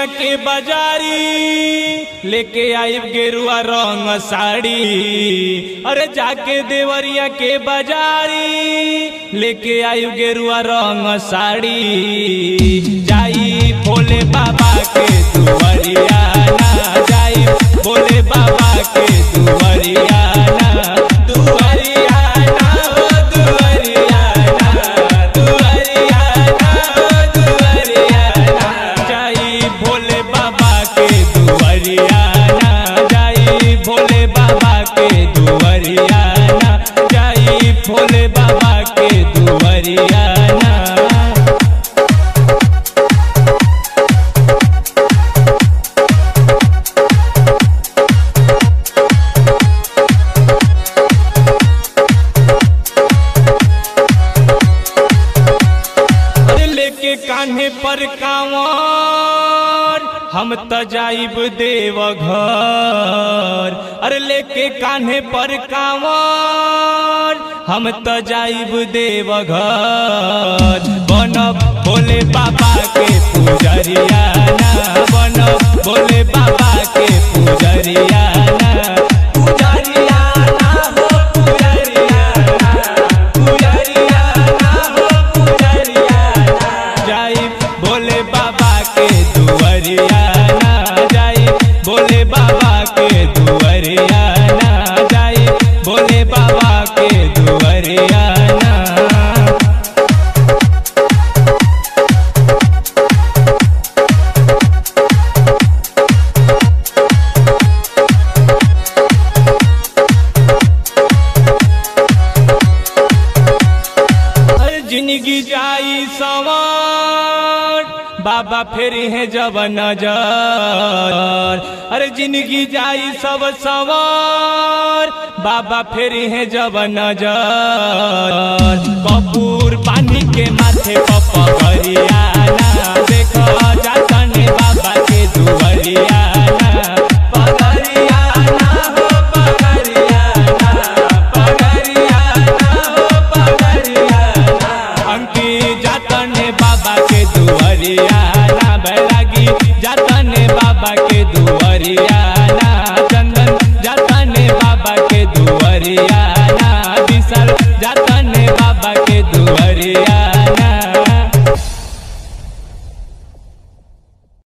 के बाजारी लेके आइब गेरुआ रंग साड़ी अरे जाके देवरिया के बाजारी लेके आइब गेरुआ रंग साड़ी जाई भोले बाबा के दुआरिया ना जाई भोले बाबा के दुआरिया ना दुआरिया ना हो दुआरिया ना दुआरिया ना हो दुआरिया ना जाई भोले बाबा के दुआरिया ना जाई भोले बाबा के दुआरिया ना जाई भोले बाबा के दुआरिया ना अरे लेके कान्हे पर कांवर हम त जाइब देव घर अरे लेके कान्हे पर कांवर हम त जाइब देव घर बनब भोले बाबा के पुजरिया ना बनब भोले बाबा के पुजरिया ना पुजरिया ना हो पुजरिया ना पुजरिया ना हो पुजरिया ना जाई भोले बाबा के दुआरिया ना जाई भोले बाबा के दुआरिया ना जाई भोले बाबा के दुआरिया ना अरे जिंदगी जाई सवार बाबा फिर है जब नजर अरे जिंदगी जाई सब सवार बाबा फिर है जब नजर कपूर पानी के माथे पपरिया ना देखो जातने बाबा के दुआरिया ना पगरिया ना हो पगरिया ना पगरिया ना हो पगरिया ना अंकी जातने बाबा के दुआरिया